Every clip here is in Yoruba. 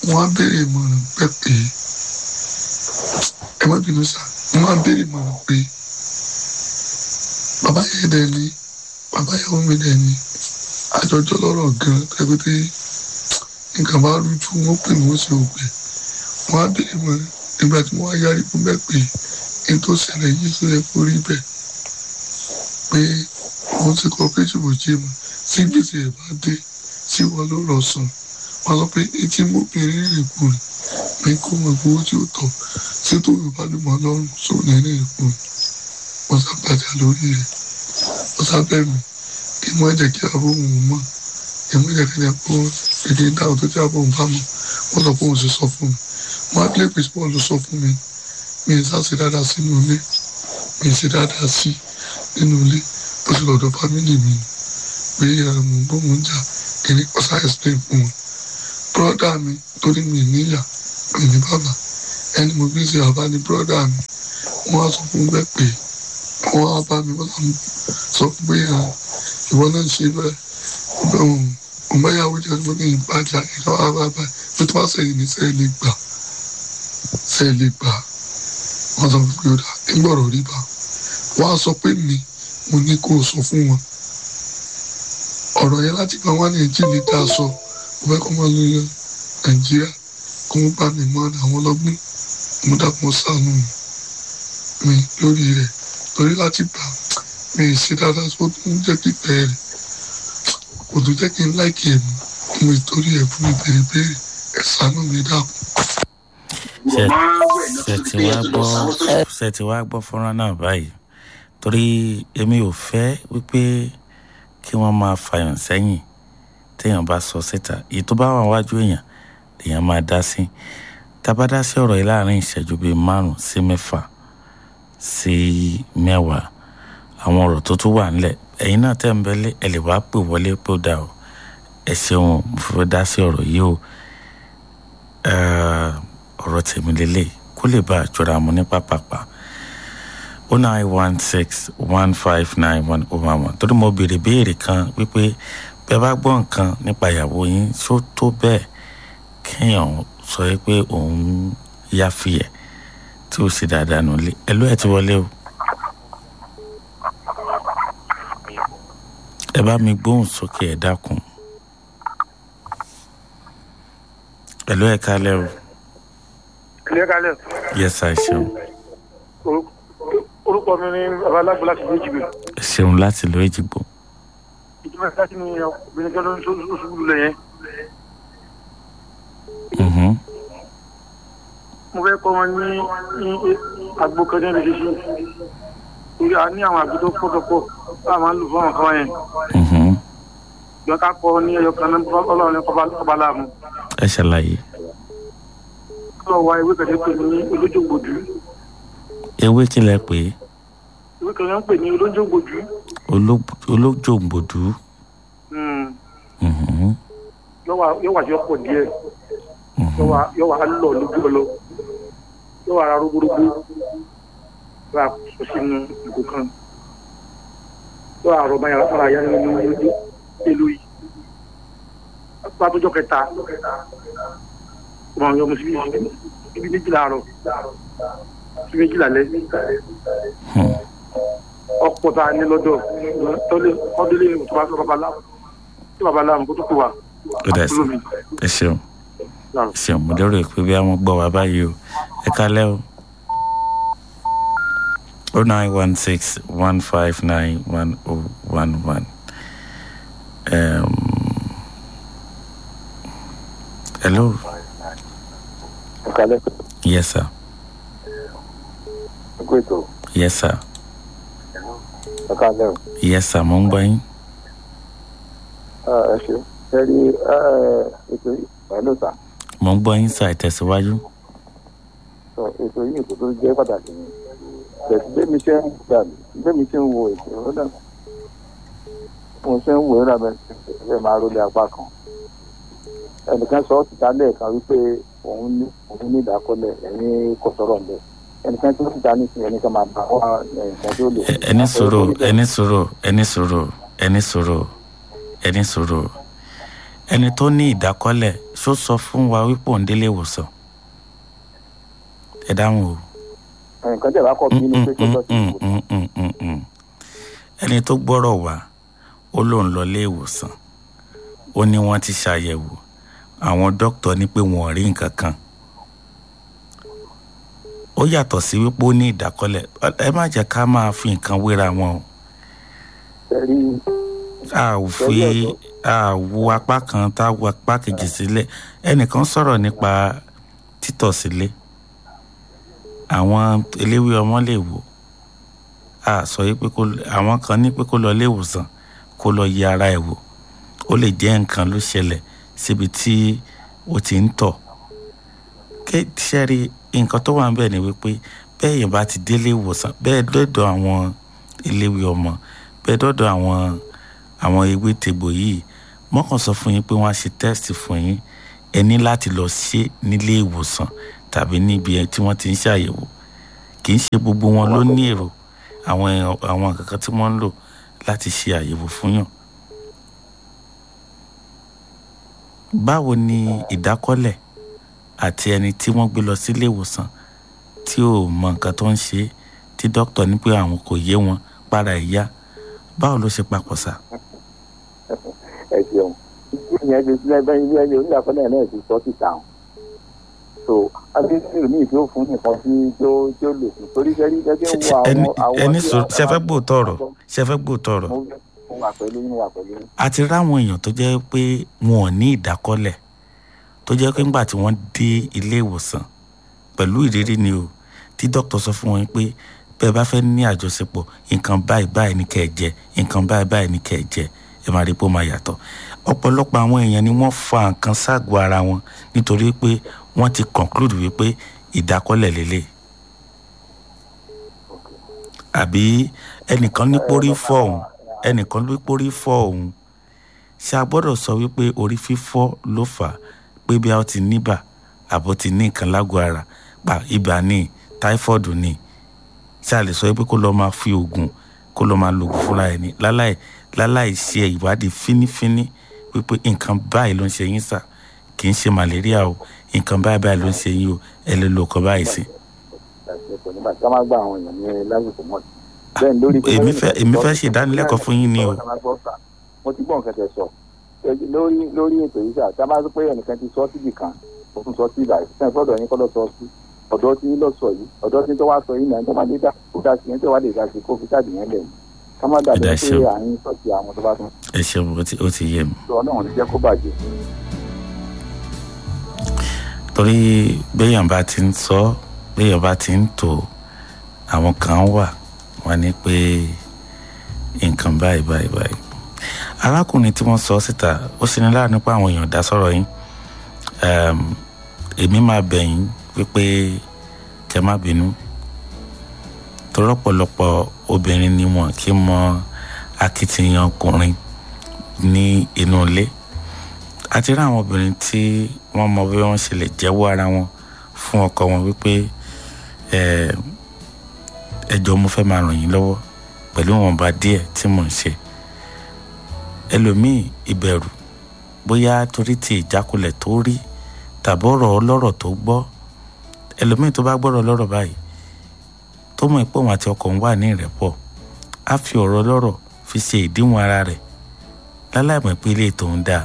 wọ́n á béèrè ìmọ̀ràn pẹ́ pé ẹ má bínú sá wọ́n á béèrè ìmọ̀ràn pé bàbá yẹn dẹ̀ ni bàbá ìyàwó mi dẹ̀ ni àjọjọ́ lọ́rọ̀ gan tẹ́gbẹ́tẹ́ nǹkan bá rújú wọ́n pè mí wọ́n sì ò pé wọ́n á béèrè ìmọ̀ràn nígbà tí wọ́n á yarí fún bẹ́ẹ̀ pé ní tó ṣẹlẹ̀ yìí tó yẹ kó rí bẹ́ẹ̀ pé wọ́n ti cooperative ò jẹ́ mọ́ tí gbèsè ẹ̀ bá dé tí wọ́n ló lọ sàn wọ́n sọ pé etí mọ́bìnrin rìn kù rìn pé kó mọ̀ gbowó tí ó tọ̀ tí tó yóò bá lùmọ̀ lọ́rùn sóòní rìn kù rìn wọ́n sábàjá lórí rẹ̀ wọ́n sábẹ́ mi kí wọ́n jẹ́ kí abó òun mọ̀ kí wọ́n jẹ́ kí ẹ kó èdè dáhùn tó jẹ́ abó òun bá mọ̀ wọ́n sọ pé òun sì sọ fún mi wọ́n á lé pé paul ló sọ fún mi mi ì sáà sí dáadáa sínú ilé mi ì sí dáadáa sí nínú ilé bó ti lọ́dọ̀ fámìlì mi pé mo ń bọ́ mo ń jà kí ni ọ̀sá explain fún wọn bọ́dà mi torí mi níyà mi ní bàbá ẹni mo bí ṣe àbá ní bọ́dà mi wọ́n á sọ fún bẹ́ẹ̀ pé wọ́n á bá mi wọ́n sọ fún pé ìwọ náà ṣe bẹ́ẹ̀ òun bá yàwó jẹ́ ọdún ní ìbàjá ìjọ àbábá pé tó bá sẹ́yìn ní sẹ́yìn lè gbà sẹ́yìn lè gbà wọ́n sọ fún pé ó dà nígbọ̀rọ̀ rí bá wọ́n á sọ pé mi mo ní kó o sọ fún wọn ọ̀rọ̀ yẹn láti gba wọn ní ẹjí lè dá sọ mo fẹ́ kó máa lọ yọ nàìjíríà kó mo bá mi mọ àwọn ọlọ́gbìn mo dàpọ̀ sànù mi lórí rẹ̀ torí láti gbà mi ì ṣe dáadáa tó ń jẹ́ pípẹ́ rẹ̀ kò tó jẹ́ kí n láìkì ẹ̀ mọ́ mo ìtorí ẹ̀ fún mi bèrè bèrè ẹ̀ sànù mi dàpọ̀. ṣe ti wá gbọ́ fọ́nrán náà báyìí torí èmi ò fẹ́ wípé kí wọ́n máa fàyàn sẹ́yìn téèyàn bá sọ síta èyí tó bá wà wájú èèyàn èèyàn máa dá sí tá a bá dá sí ọ̀rọ̀ yìí láàrin ìṣẹ́jú bíi márùn sí mẹ́fà sí mẹ́wàá àwọn ọ̀rọ̀ tó tún wà nílẹ̀ ẹ̀yin náà tẹ̀ ń bẹ́lẹ̀ ẹ̀ lè wá pè wọlé pé ó dà o ẹ ṣeun mo fẹ́ dá sí ọ̀rọ̀ yìí o ọ̀rọ̀ tèmi lélẹ̀ kó lè bá àjọra mu ní pápápá o nine one six one five nine one oh one one torí mo béèrè béèrè kan wípé bẹ́ẹ̀ bá gbọ́ nǹkan nípa ìyàwó yín ṣó tó bẹ́ẹ̀ kéèyàn sọ pé òun yáfi ẹ̀ tí ó sì dáadáa nù lé ẹ ló ẹ ti wọlé o. ẹ bá mi gbóhùn sókè ẹ dákun. ẹ ló ẹ kálẹ̀ o. ẹ kálẹ̀. yẹ́sà ẹ ṣeun. orúkọ mi ni babaláwo láti ìlú èjìgbò. ẹ ṣeun láti ìlú èjìgbò. ìjọba láti ní obìnrin tó ló ń ṣubú lulẹ̀ yẹn. mo fẹ́ kọ́ wọn ní ní àgbo kan ní ẹ̀rọ ṣíṣe torí a ní àwọn àgbo tó pọ̀tọ̀pọ̀ tá a máa ń lò fún àwọn kan yẹn. ìjọ ká kọ́ ní ẹyọ kan náà ọlọ́run ní kọ́ba láàmú. ẹ ṣàlàyé. kí wọ́n wá ewé kan tó pè ní olójúgbòdú. ewé kí lẹ pè é. ewé kan ń pè ní olójúgbòdú. olójúgbòdú. yóò wá sí ọ̀pọ̀ díẹ̀ yóò wá lọ lójú ọlọ yóò wá ra rúgbúrúgbú yóò wá sọ sínú ìgò kan yóò wá rọba ara ya nínú ìlú yìí pàtójọ kẹta ọmọ yọmọ síbi ibi méjìlá àárọ̀ sí méjìlá lẹ ọ̀pọ̀ tá a ní lọ́dọ̀ tọlẹ ọdún lè tó bá sọ babaláwo tí babaláwo kó tó kó wa ó dà sí ẹ ṣeun ṣeun mo lérò pé bí àwọn gbọ́ wá báyìí o ẹ kálẹ́ o o nine one six one five nine one oh one one hello. kálẹ́. yes sir. ẹ kú ètò. yes sir. ẹ kálẹ́ o. yes sir mo ń gbọ́ yín. ẹ ṣe ẹ rí ètò yìí pẹ̀lú sà mo ń gbọ́ yín sá ìtẹ̀síwájú. ètò yìí ètò tó jẹ́ pàtàkì ni bẹ̀sí bẹ́ẹ̀ mi ṣe ń gbà mí bẹ́ẹ̀ mi ṣe ń wo ètò ó dà mo ṣe ń wo ẹ̀rọ abẹ́ ṣe máa rólé apá kan ẹnìkan sọ ọ́ ti ta lẹ́ẹ̀kan wípé òun ní òun ní ìdákọ́lẹ̀ ẹ̀yìn kò sọ̀rọ̀ ń bẹ̀ ẹnìkan tí wọ́n ti ta nísìnyí ẹnìkan máa bá wá nǹkan tó lè. ẹni sọ̀rọ̀ ẹni sọ̀rọ̀ ẹni sọ̀rọ̀ ẹni sọ̀rọ̀ ẹni sọ̀rọ̀ ẹni tó ní ìdákọ́lẹ̀ ṣó sọ fún wa wípé òun délé ìwòsàn ẹ dáhùn o. nǹkan tẹ̀ bá kọ́ bí ní pé kí lọ sí Mm, ìwòsàn. mm, mm, mm, mm. ẹni tó gbọ́rọ̀ wá ó lóun lọ ilé ìwòsàn ó ní wọ́n ti ṣàyẹ̀wò àwọn dókítà ní pé wọn ò rí nǹkan kan ó yàtọ̀ sí wípé ó ní ìdákọ́lẹ̀ ẹ má jẹ́ ká máa fi nǹkan wéra wọn o Ẹ̀rí a ò fi a wo apá kan tá a wo apá kejì sílẹ̀ ẹnìkan sọ̀rọ̀ nípa títọ̀ sílé àwọn eléwé ọmọ lè wò a sọ yìí pé kó àwọn kan ní pé kó lọ ilé ìwòsàn kó lọ yẹ ara ẹ̀ wò ó lè jẹ́ nǹkan ló ṣẹlẹ̀ síbi tí ó ti ń tọ̀ ṣẹ́rí nǹkan tó wà ń bẹ̀ ni wípé bẹ́ẹ̀ yẹn bá ti délé ìwòsàn bẹ́ẹ̀ dọ́dọ̀ àwọn eléwé ọmọ bẹ́ẹ̀ dọ́dọ̀ àwọn àwọn ewé tegbò yìí mọ́kàn sọ fún yín pé wọ́n á ṣe tẹ́sítì fún yín ẹ ní láti lọ ṣe nílé ìwòsàn tàbí níbi ẹ tí wọ́n ti ń ṣàyẹ̀wò kì í ṣe gbogbo wọn ló ní èrò àwọn èèyàn- àwọn kankan tí wọ́n ń lò láti ṣe àyẹ̀wò fún yàn. báwo ni ìdákọ́lẹ̀ àti ẹni tí wọ́n gbé lọ sílé ìwòsàn tí ò mọ nǹkan tó ń ṣe é, tí dókítà ní pé àwọn kò yé wọn para ìyá báwo ló ṣe papọ̀ sá. ẹ ṣeun ìdí ìyẹn ti sílẹ̀ bẹ́ẹ̀ ilé ẹni oníyàkọ́lẹ̀ náà ti sọ síta hàn so adéṣirò ní ìfẹ́ òfin nìkan tí tó tí ó lò fún torí sẹ́rí gẹ́gẹ́ wo ẹni àwọn àwọn ẹni tí sọ àwọn- ṣe fẹ́ gbóòótọ́ ọ̀rọ̀ ṣe fẹ́ gbóòótọ́ ọ̀rọ̀ mo mo wà pẹ̀lú yín mo wà pẹ̀lú yín. a ti ráwọn èèyàn tó jẹ́ pé wọn ò ní ìdákọ́lẹ̀ tó jẹ́ pé ńgbà tí wọ́n dé ilé ìwòsàn pẹ̀lú ìrírí ni o tí dókítà sọ fún wọn pé bẹ́ẹ̀ bá fẹ́ ní àjọṣepọ̀ nǹkan báyìí báyìí ní kẹ́ ẹ jẹ nǹkan báyìí báyìí ní kẹ́ ẹ jẹ ẹ máa rí pé ó máa yàtọ̀ ọ̀pọ̀lọpọ̀ àwọn èèyàn ni wọ́n fa nǹkan ságọ́ ara wọn nítorí pé wọ́n ti conclude wípé ìdákọ́lẹ̀ lélẹ̀ àbí ẹnìkan ní pórí fọ́ òun ẹnìkan ní pórí fọ́ òun ṣé a gbọ́dọ̀ sọ wípé orí fífọ́ ló fà á pé bí a ó ti níbà àbó ti ní nǹkan lágọ̀ọ́ ara pa ibà ní táífọ́ọ̀dù ní ṣé a lè sọ wípé kó lọ́ọ́ máa fi oògùn kó lọ́ọ́ máa lo oògùn fúnra ẹ̀ ní láláì láláì ṣe ìwádìí fínífíní wípé nǹkan báyìí ló ń ṣe yín sà kì í ṣe màlẹ́ríà o nǹkan báyìí báyìí ló ń ṣe yín o ẹ lè lo ọkọ̀ báyìí sí. ìdásílẹ̀pọ̀ nígbà tí wọ́n máa gba àwọn èèyàn ní lásìkò mọ́ bẹ́ẹ̀ ni lórí. èmi fẹ́ èmi fẹ́ ṣe ìdánilẹ́kọ̀ọ́ fún yín ni o. mo ti gbọ́ nǹkan tẹ̀ sọ Ẹ, lórí lórí ètò yìí sà tá a bá sọ pé ẹnìkan ti sọ síbì kan ó tún sọ sí ibà yìí sẹ́yìn fọ́dọ̀ yín kọ́ lọ sọ sí ọ̀dọ́ tí lọ sọ yìí ọ̀dọ́ tí tó wá sọ yìí náà tó máa lè dá kó dá sí yẹn tó wá lè dá sí kó fi káàdì yẹn lẹ̀ ká má dàbí Ẹ̀dá pé ṣeun. à ń sọ̀tì àwọn tó bá tún ẹ ṣeun ó ti ó ti yé mi. sọ ọlọ́run ti jẹ́ kó bàjẹ́. torí béèyàn bá ti ń sọ béèyàn bá ti ń tò àwọn kan wà wọn ní pé nǹkan báyìí báyìí báyìí arákùnrin tí wọ́n sọ síta ó sì ní láàánú pé àwọn èèyàn dá sọ̀rọ̀ yín Ẹm, èmi máa bẹ̀ yín wípé kẹ́ má bínú torí ọ̀pọ̀lọpọ̀ obìnrin ni wọn kì í mọ akitiyan ọkùnrin ní inú ilé àti rí àwọn obìnrin tí wọ́n mọ bí wọ́n ṣe lè jẹ́wọ́ ara wọn fún ọkọ wọn wípé ẹ ẹ jọ̀ọ́ mo fẹ́ máa ràn yín lọ́wọ́ pẹ̀lú ìwọ̀nba díẹ̀ tí mò ń ṣe ẹlòmíì ìbẹ̀rù bóyá torí ti ìjákulẹ̀ tó rí tàbí ọ̀rọ̀ ọlọ́rọ̀ tó gbọ́ ẹlòmíì tó bá gbọ́rọ̀ ọlọ́rọ̀ báyìí tó mọ̀ pé òun àti ọkọ òun wà ní ìrẹ́pọ̀ á fi ọ̀rọ̀ ọlọ́rọ̀ fi ṣe ìdíwọ̀n ara rẹ̀ láláì mọ̀ pé ilé tòun dáa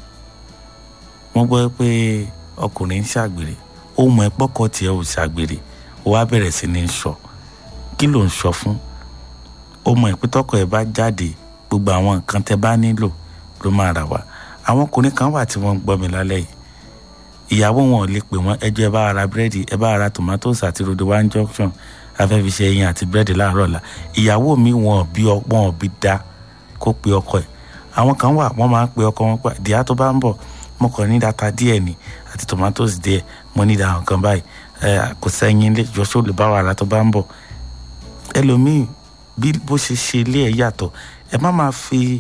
wọ́n gbọ́ pé ọkùnrin ń ṣàgbèrè ó mọ ẹ pọ́kọ tiẹ̀ ò ṣàgbèrè ó wá bẹ̀rẹ̀ sí ní sọ kí ló ń sọ fún ó mọ ìpín tọkọ ẹ bá jáde gbogbo àwọn nǹkan tẹ bá nílò ló máa rà wá àwọn ọkùnrin kan wà tí wọ́n ń gbọ́ mi lálẹ́ yìí ìyàwó wọn ò lè pè wọ́n ẹjọ́ ẹ bá ara búrẹ́dì ẹ bá ara tomatoes àti rodo one junction afẹ́fi ṣe ẹyin àti búrẹ́dì láàárọ̀ ọ̀la ìyàwó mi wọn ò bí ọgbọ́n ò bí dá kó pe ọkọ ẹ̀ àwọn kan wà wọ́n máa ń pe ọkọ wọn pa díà tó bá ń bọ̀ mo kàn ní data díẹ̀ ni àti tomatoes díẹ̀ mo ní ìdá nǹkan báyìí ẹ kò sẹ́yìn lé jọ́sọ́ lè bá wàrà tó bá ń bọ̀ ẹlòmíì bí bó ṣe ṣe ilé ẹ̀ yàtọ̀ ẹ má máa fi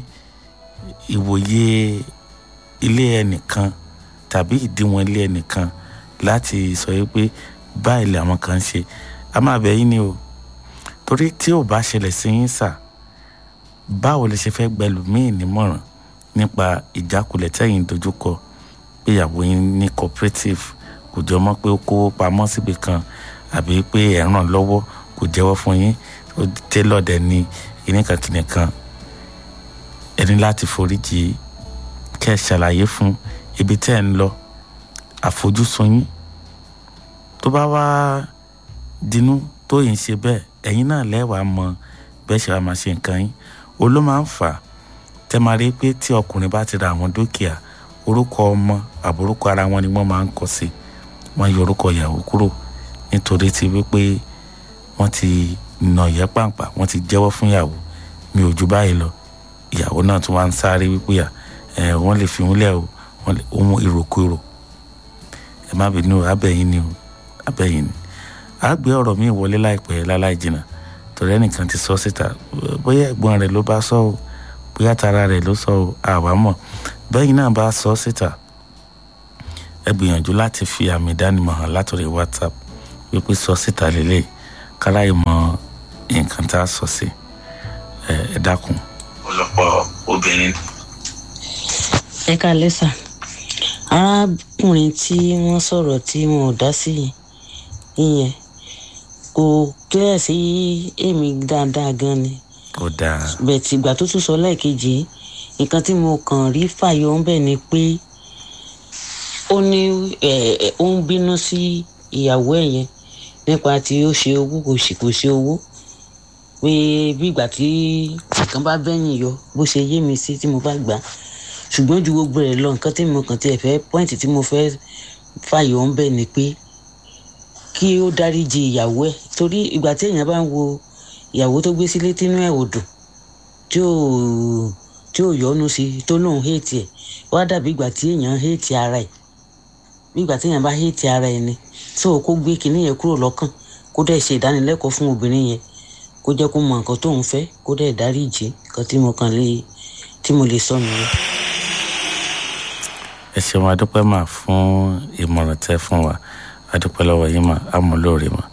ìwòye ilé ẹnìkan tàbí ìdíwọ̀n ilé ẹnìkan láti sọ yìí pé báyìí làwọn kan ń ṣe a máa bẹ̀ yín ni o torí tí ò bá ṣẹlẹ̀ sí yín sà báwo lè ṣe fẹ́ gbẹlòmíì nímọ̀ràn nípa ìjákulẹ̀ tẹ́yìn dojúkọ pé ìyàwó yín ní cooperative kò jọ mọ́ pé ó kówó pamọ́ síbi kan àbí pé ẹ̀ ràn lọ́wọ́ kò jẹ́wọ́ fún yín ó tẹ́lọ̀ dẹ̀ ní kìnìkan kìnìkan ẹ ní láti foríjì kẹ́ ẹ ṣàlàyé fún ibi tẹ́ ẹ ń lọ àfojúsùn yín tó bá wá dinú tó yìí ń ṣe bẹ́ẹ̀ ẹ̀yin náà lẹ́wàá mọ bẹ́ẹ̀ ṣe wá máa ṣe nǹkan yín o ló máa ń fà á tẹ́ máa rí pé tí ọkùnrin bá ti ra àwọn dúkìá orúkọ ọmọ àbúrúkọ ara wọn ni wọ́n máa ń kọ sí wọ́n yọ orúkọ ìyàwó kúrò nítorí ti wípé wọ́n ti nà ìyẹ́ pàǹpà wọ́n ti jẹ́wọ́ fún ìyàwó mi ò ju báyìí lọ ìyàwó náà tún wá ń sáré wípé ẹ wọ́n lè fi wọ́n lẹ̀ o wọ́n lè ohun ìròkúrò ẹ má bínú abẹ́yìn ni o abẹ́yìn ni a gbé ọ̀rọ̀ mi wọlé láìpẹ́ láláì jìnnà torí ẹnìkan ti sọ síta bóyá ẹ̀gbọ́n rẹ̀ ló bá sọ o bóyá tara rẹ̀ ló sọ o àwa mọ̀ bẹ́yìn náà bá sọ síta ẹ gbìyànjú láti fi àmì ìdánimọ̀ hàn látòrí whatsapp wípé sọ síta lélẹ̀ kára ìmọ̀ nǹkan tá a sọ sí ẹ dákun. ọ̀pọ̀lọpọ̀ obìnrin. ẹ káalẹ́ sà arákùnrin tí wọ́n sọ̀rọ̀ tí wọn ò dá sí ìyẹn kò clear sí èmi dáadáa gan ni kò dáa. bẹ́ẹ̀ tí ìgbà tó tún sọ lẹ́ẹ̀kejì nǹkan tí mo kàn rí fàyọ ń bẹ̀ ni pé ó ní ó ń bínú sí ìyàwó ẹ̀ yẹn nípa tí ó ṣe owó kò sì kò ṣe owó pé bí ìgbà tí nǹkan bá bẹ́yìn yọ bó ṣe yé mi sí tí mo bá gbà ṣùgbọ́n ju gbogbo rẹ̀ lọ nǹkan tí mo kàn tiẹ̀ fẹ́ pọ́ìntì tí mo fẹ́ fàyọ ń bẹ̀ ni pé kí ó dáríji ìyàwó ẹ̀ torí ìgbà tí èèyàn bá ń wo ìyàwó tó gbé sílé tínú ẹ̀ ò dùn tí ò tí ò yọnu sí tó lóun héètì ẹ̀ wá dàbí ìgbà tí èèyàn héètì ara ẹ̀ bí ìgbà tí èèyàn bá héètì ara ẹ̀ ni tó kó gbé kinní yẹn kúrò lọ́kàn kó dẹ̀ ṣe ìdánilẹ́kọ̀ọ́ fún obìnrin yẹn kó jẹ́ kó mọ nǹkan tóun fẹ́ kó dẹ̀ dáríji nǹkan tí mo kàn lè tí mo lè sọ nìyẹn. ẹ ṣeun adúpẹ́ mà fún ìmọ̀ràn tẹ́ fún wa adúpẹ́ lọ́wọ́ yín mà amúlòrè mà.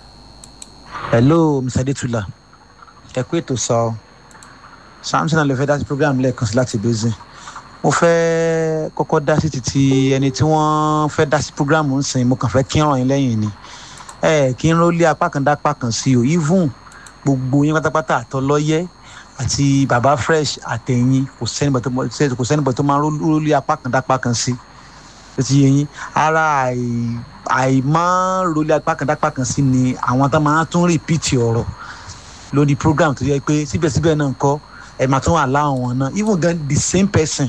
hello mr adetula ẹ kú ètò sọ samson alẹ́ fẹ́ dá sí program lẹ́ẹ̀kan sí láti basin mo fẹ́ kọ́kọ́ dá sí títí ẹni tí wọ́n fẹ́ dá sí program ń sìn mo kàn fẹ́ kí ràn yín lẹ́yìn ni ẹ kí n rólé apá kan dá apá kan sí o even gbogbo yín pátápátá àtọlọ́yẹ́ àti baba fresh àtẹ̀yìn kò sẹ́nìbọ̀ tó máa ń rólé apá kan dá apá kan sí ó ti yé yín ara àìmọ́ rólé apá kan dá apá kan sí ni àwọn tó máa tún rìpíìtì ọ̀rọ̀ lórí program tó yẹ pé síbẹ̀síbẹ̀ náà kọ́ ẹ máa tún wà láwọn wọn náà even gan the same person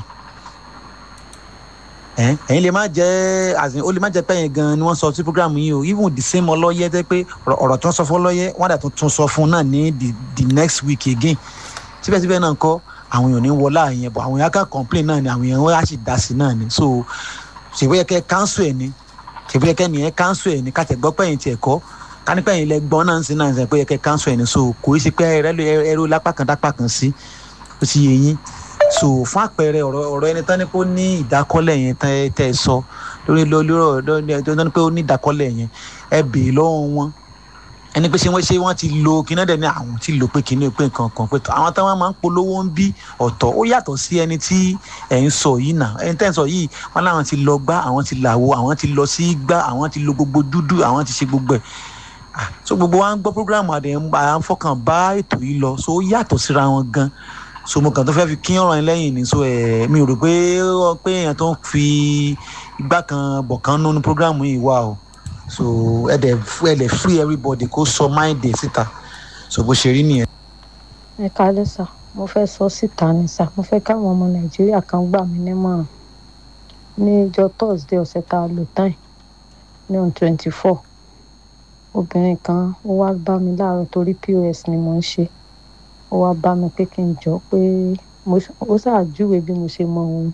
ẹ̀yin lè má jẹ́ àzìn ó lè má jẹ́ pẹ́yìn gan ni wọ́n sọ sí program yìí o even the same ọlọ́yẹ tẹ́ pé ọ̀rọ̀ tó ń sọ fún ọlọ́yẹ wọ́n dà tó tún sọ fún náà ní the the next week again síbẹ̀síbẹ̀ náà kọ́ àwọn èèyàn ní wọlé àyẹn bọ̀ àwọn èèyàn kan complain náà ni àwọn èèyàn wọ́n á sì dá sí náà ni so ṣèwéyẹ kẹ́ cancel ẹ̀ ni ṣèwéyẹ kẹ́ nìyẹn cancel ẹ̀ ni ká tẹ̀ gbọ́ pẹ́yìn tiẹ̀ kọ́ kánípẹ́ yìí lẹ gbọ́n náà ń sin náà ń sẹ́ pé ẹ̀kẹ́ cancel ẹ̀ ní so kò í ṣe pé ẹrú lápá kan dápá kan sí ó ti yé yín so fún àpẹẹrẹ ọ̀rọ̀ ọ̀rọ̀ ẹni tán ni pé ó ní ìdákọ́lẹ̀ yẹn tẹ́ ẹ sọ lórí lórí ọ̀rọ̀ ẹni tán ni pé ó ní ìdákọ́lẹ̀ yẹn ẹ bèè lọ́wọ́ wọn ẹni pé ṣé wọ́n ṣé wọ́n ti lo kíní dẹ̀ ní àwọn ti lò pé kíní pé nǹkan kan pé àwọn táwọn máa ń polówó ń bí ọ̀tọ̀ ó yàtọ̀ sí ẹni tí ẹ̀ ń sọ yìí náà ẹni tẹ́ ń sọ yìí wọ́n láwọn ti lọ gbá àwọn ti làwo àwọn ti lọ sí gbá àwọn ti lo gbogbo dúdú àwọn ti ṣe gbogbo ẹ̀ so gbogbo wa ń gbọ́ programu àdé à ń fọkàn bá ètò yìí lọ so ó yàtọ̀ síra wọn gan so mo kàn tó fẹ́ fi kí ọ̀rọ̀ yẹn lẹ́yìn ni so ẹ̀ mi ò rò pé pé èèyàn tó ń fi igbá kan bọ̀ kan nínú programu yìí wà o so ẹ dẹ̀ ẹ dẹ̀ free everybody kó sọ mind ẹ̀ síta so bó ṣe rí nìyẹn. ẹ kálẹ́ sà mo fẹ́ sọ síta ni sà mo fẹ́ káwọn ọmọ nàìjíríà kan gbà mí nímọ̀ràn ní ìjọ thursday ọ̀sẹ̀ tá a lò tán ní on twenty four obìnrin kan ó wá bá mi láàárọ̀ torí pos ni mo ń ṣe ó wá bá mi pé kí n jọ pé ó ṣàjúwe bí mo ṣe mọ òun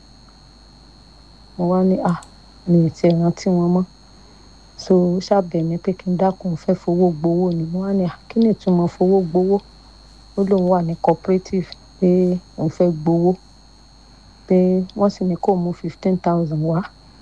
mo wá ní à mi ì tiẹ̀ rántí wọn mọ́ so ó ṣàbẹ̀ mí pé kí n dákun fẹ́ fowó gbowó ni mo wá ní à kí ni ìtumọ̀ fowó gbowó ó lóun wà ní cooperative pé òun fẹ́ gbowó pé wọ́n sì ní kó mú fifteen thousand wá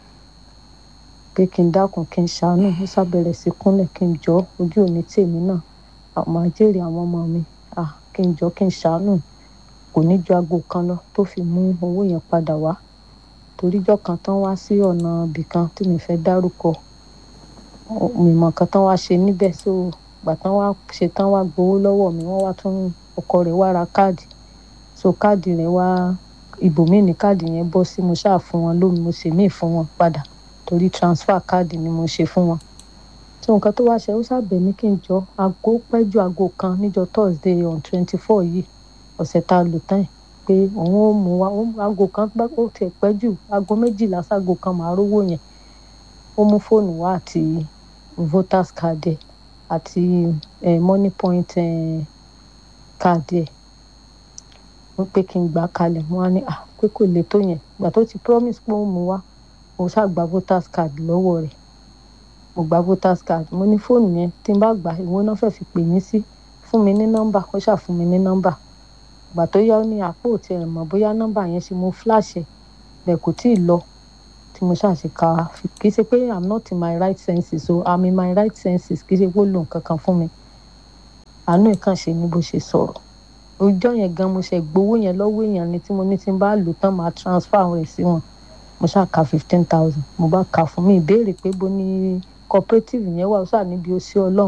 pé kí n dákun kí n ṣàánú ó ṣàbẹ̀rẹ̀ sí kúnlẹ̀ kí n jọ ojú òní tèmi náà àmọ́ àjèrè àwọn ọmọ mi kí n jọ kí n ṣàánú kò ní ju aago kan lọ tó fi mú owó yẹn padà wá toríjọ́ kan tán wá sí ọ̀nà ibìkan tí mi fẹ́ dárúkọ mímọ̀ kan tán wá ṣe níbẹ̀ so gbà tán wá ṣe tán wá gbowó lọ́wọ́ mi wọ́n wá tún ọkọ rẹ̀ wá ra káàdì so káàdì rẹ̀ wá ibòmíì ní káàdì yẹn bọ́ sí mo ṣáà fún wọn lómi mo ṣe míì fún wọn padà torí transfer káàdì ni mo ṣe fún wọn so nǹkan tó wá ṣe ó ṣàbẹ̀ mí kí n jọ aago pẹ́ ju aago kan níjọ́ thursday on twenty four yìí ọ̀sẹ̀ tá a lò tán yìí pé òun ò mú wa aago kan ó tiẹ̀ pẹ́ jù aago méjìlá ságo kan màá rówó yẹn ó mú fóònù wá àti voters card ẹ̀ àti eh, money point eh, card ẹ̀ wọ́n pé kí n gbà kalẹ̀ mo wá ní à pé kò lè tó yẹn ìgbà tó ti promise pé ó mú wá mo ṣàgbà voters card lọ́wọ́ rẹ̀ mo gba voters card mo ní fóònù yẹn tí n bá gbà ìwọ náà fẹ́ fi pè mí sí fún mi ní nọ́mbà ó ṣà fún mi ní nọ́mbà ìgbà tó yá ó ní àpò tí ẹ mọ̀ bóyá nọ́mbà yẹn ṣe mo flash ẹ̀ bẹ́ẹ̀ kò tí ì lọ tí mo ṣàṣe ka kì í ṣe pé i'm not in my right senses so i'm in my right senses kì í ṣe pé ó lò nǹkan kan fún mi àánú ìkàn ṣe ni bó ṣe sọ̀rọ̀ ọjọ́ yẹn gan mo ṣe gbowó yẹn lọ́wọ́ èèyàn ni tí mo ní tí n bá lò tán máa transfer rẹ̀ sí wọn mo ṣáà ka fifteen thousand mo bá kà fún mi ìbéèrè pé bó ní cooperative yẹn wà ó ṣáà níbi ó sí ọlọ́run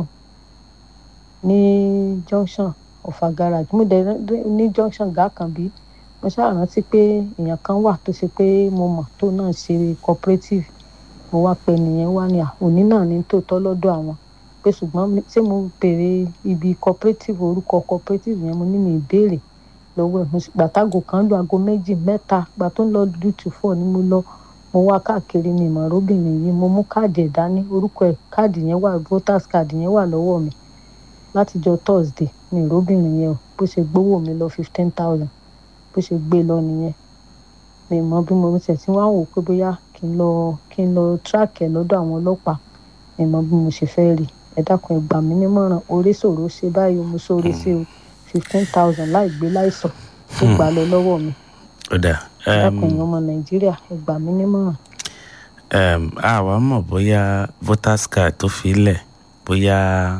ní junction ọ̀fà garage mo dẹ̀ ní junction gàkànbí mo ṣáà rántí pé èèyàn kan wà tó ṣe pé mo mọ̀ tó náà ṣe cooperative mo wá pé nìyẹn wá ní òní náà ní tòótọ́ lọ́dọ̀ àwọn pé ṣùgbọ́n ṣé mo béèrè ibi cooperative orúkọ cooperative yẹn mo ní mi ìbéèrè lọ́wọ́ ẹ̀ mo sì gbàtàgò kan lu aago méjì mẹ́ta gbà tó ń lọ dútù fọ́ ni mo lọ mo wá káàkiri ní ìmọ̀rọ́bìnrin yìí mo mú káàdì ẹ̀ dání orúkọ ẹ̀ káàdì yẹn wà voters card yẹn wà lọ́wọ́ mi látijọ́ thursday ní ìrọ́bìnrin yẹn o bó ṣe gbówó mi lọ fifteen thousand bó ṣe gbé lọ nìyẹn mi mọ bí mo ṣe tí wọ́n á wò pé bóyá kí n lọ kí n lọ track ẹ̀ lọ́dọ̀ àwọn ọlọ́pàá mi mọ bí mo ṣe fẹ́ rí ẹ dákun ẹ gbà mí nímọ̀ràn orí ṣòro ṣe báyìí mo sóore sí o fifteen thousand láì gbé láìsàn tó gbà lọ lọ́wọ́ mi ó dà ẹ dákun ẹ̀yin ọmọ nàìjíríà ẹ gbà mí nímọ̀ràn. àwa mọ̀ bóyá voters card tó fi lẹ̀ bóyá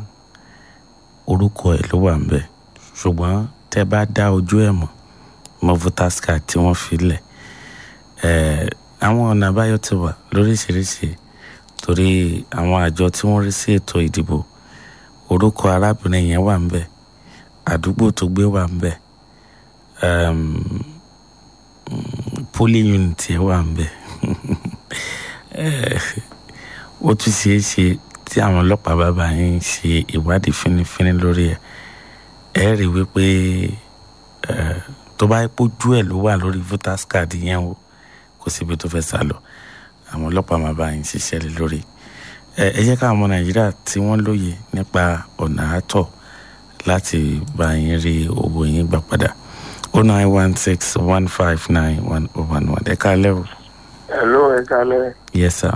orúkọ ẹ̀ ló wà ń bẹ̀ ṣùgbọ́n tẹ́ bá dá ojú ẹ̀ mọ̀ mọ́ voters card tí wọ́n fi lẹ̀ àwọn ọ̀nà àbáyọ ti wà lóríṣiríṣi torí àwọn àjọ tí wọ́n rí sí ètò ìdìbò orúkọ arábìnrin yẹn wà ń bẹ̀ àdúgbò tó gbé wà ń bẹ̀ polling unit yẹn wà ń bẹ̀ ó tún ṣeé ṣe tí àwọn ọlọ́pàá bàbá yín ṣe ìwádìí fínífíní lórí ẹ̀ ẹ̀ rí wípé tó bá yẹ pójú ẹ̀ ló wà lórí voters card yẹn o kò síbi tó fẹ́ sá lọ àwọn ọlọ́pàá máa bá yín ṣiṣẹ́ lé lórí ẹ jẹ́ káwọn ọmọ nàìjíríà tí wọ́n lóye nípa ọ̀nà àtọ̀ láti bá yín rí owó yín gbà padà o nine one six one five nine one oh one one ẹ kálẹ́ o. hello ẹ kálẹ́. yes sir.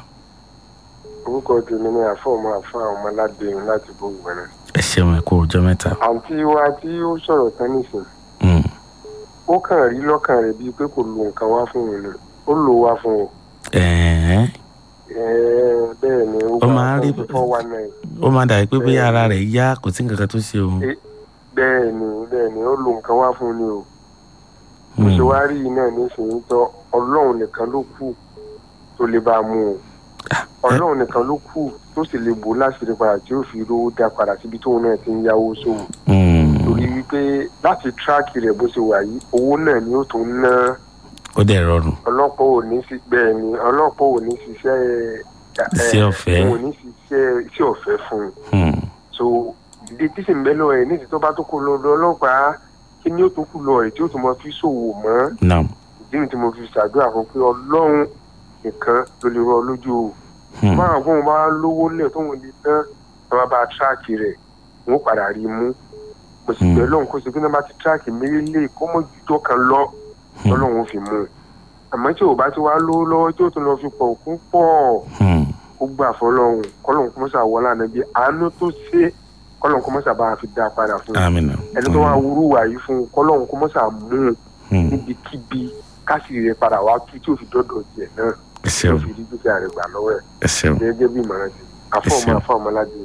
orúkọ tèmi ni àfọ̀mọ àfa ọmọládéyìn láti bó wẹ̀rẹ̀. ẹ ṣeun ẹ kú ọjọ́ mẹ́ta. àǹtí wa tí ó sọ̀rọ̀ tán nìsín. ó kàn rí lọ́kàn rẹ̀ bíi pé kò lo nǹkan wá fún un ó lò wá fún un. ẹ̀ẹ́n bẹ́ẹ̀ ni ó máa rí four one nine. ó máa dàbí pé bí ara rẹ̀ yá kò sí nǹkan kan tó ṣe òun. bẹ́ẹ̀ ni bẹ́ẹ̀ ni ó lo nǹkan wá fún un ni o. mo ṣe wá rí iná nísìnyí tọ́ ọlọ́run nìkan ló kù tó lè bá a mú o ọlọ́run nìkan ló kù tó sì lè bò láṣìírí padà tí ó fi rówó dá padà síbi tóun náà ti ń yáwó sóhun. torí wípé láti tíráàkì rẹ̀ bó ṣe wà yìí owó náà ni ó tún ná ó dẹ̀ rọrùn. ọlọ́pàá ò ní sí bẹ́ẹ̀ ni ọlọ́pàá ò ní ṣiṣẹ́ iṣẹ́ ọ̀fẹ́ ò ní ṣiṣẹ́ iṣẹ́ ọ̀fẹ́ fún un. so ìdí tí sì ń bẹ́ lọ́wọ́ ẹ̀ ní ìtọ́ bá tó kó lọ ọlọ́pàá kí ni ó tó kú lọ ẹ̀ tí ó tún mọ fi ṣòwò mọ́. ìdí mi tí mo fi ṣàdúrà fún pé ọlọ́run nìkan ló lè rọ lójú o. máa fún un bá lówó lẹ̀ tó wọn lè tán ẹ bá bá tíráàkì rẹ̀ wọn padà rí mú. mo sì bẹ̀ lọ́hùn kó ṣe pé náà bá ti tíráàkì méjìlélẹ̀ kó mọ̀ jùjọ́ kan lọ ọlọ́run fi mú un àmọ́ tí ò bá ti wá lówó lọ́wọ́ tí ó tún lọ fi pọ̀ òkú pọ̀ ó gbà fọlọ́run kọ́lọ́run kó mọ́sà wọlé ànábi àánú tó ṣe kọ́lọ́run kó mọ́sà bá a fi dá a padà fún un ẹni tó wá wúrú wà yìí fún un kọ́lọ́run kó mọ́sà mú un níbikíbi kásìrì rẹ̀ padà wá kí tí ò fi dọ́dọ̀ tiẹ̀ náà tí ò fi rí dúkìá rẹ̀ gbà lọ́wọ́ ẹ̀ gẹ́gẹ́ bí ìmọ̀ràn ti àfọ̀mọ́ àfọ̀mọ́ ládé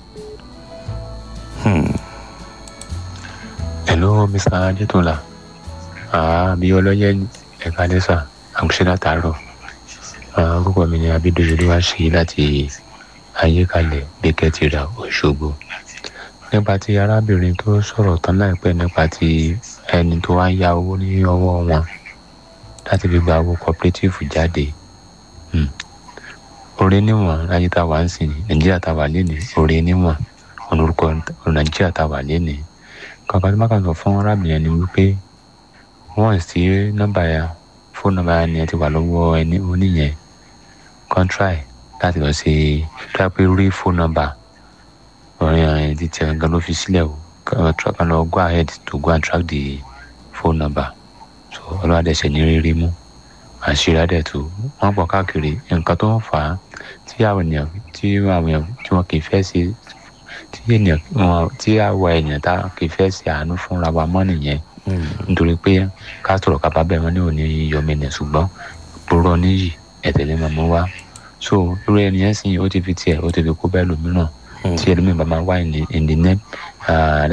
hello mr adetola àbí ọlọ́yẹ ẹ̀ka lẹ́sà àmúṣe látàárọ̀ orúkọ mi ni abídòyè wá sí láti ayékalẹ̀ gbẹkẹtìrà òṣogbo nípa ti arábìnrin tó sọ̀rọ̀ tán láìpẹ́ nípa ti ẹni tó wá yá owó ní ọwọ́ wọn láti fi gba owó cooperative jáde orí níwọ̀n ayé tá a wà ń sìn nàìjíríà tá a wà lénìí orí níwọ̀n olórúkọ nàìjíríà tá a wà lénìí kankan tí mákàtà fún arábìnrin ni wípé wọ́n sì nọ́mbà ya fóònù nọ́mbà ya ni ẹ ti wà lọ́wọ́ ẹni oníyẹn kọ́ńtráì láti lọ sí dápé rí fóònù nọ́mbà ọ̀rìn ọ̀rìn ti tiẹ̀ gan ló fi sílẹ̀ o kan lọ go ahead to go and track the phone number so ọlọ́wà dẹ̀ ṣe ní rírí mú àṣírí adẹ̀ tó wọ́n pọ̀ káàkiri nǹkan tó ń fà á tí àwọn ènìyàn tí àwọn èèyàn tí wọ́n kì í fẹ́ ṣe tí ènìyàn wọn tí àwa ènìyàn tá kì í fẹ́ ṣe àánú fúnra wa mọ́ nìyẹn nítorí pé ká sọ̀rọ̀ ká bá bẹ́ẹ̀ wọ́n ní òní yọmọ ènìyàn ṣùgbọ́n pòrọ̀ níyì ẹ̀tẹ̀lẹ́ mọ̀mọ́ wa so irú ẹni yẹn sìn ó ti fi tiẹ̀ ó ti fi kó bẹ́ẹ̀ lòmíràn tí ẹlòmíràn bá máa wá in the name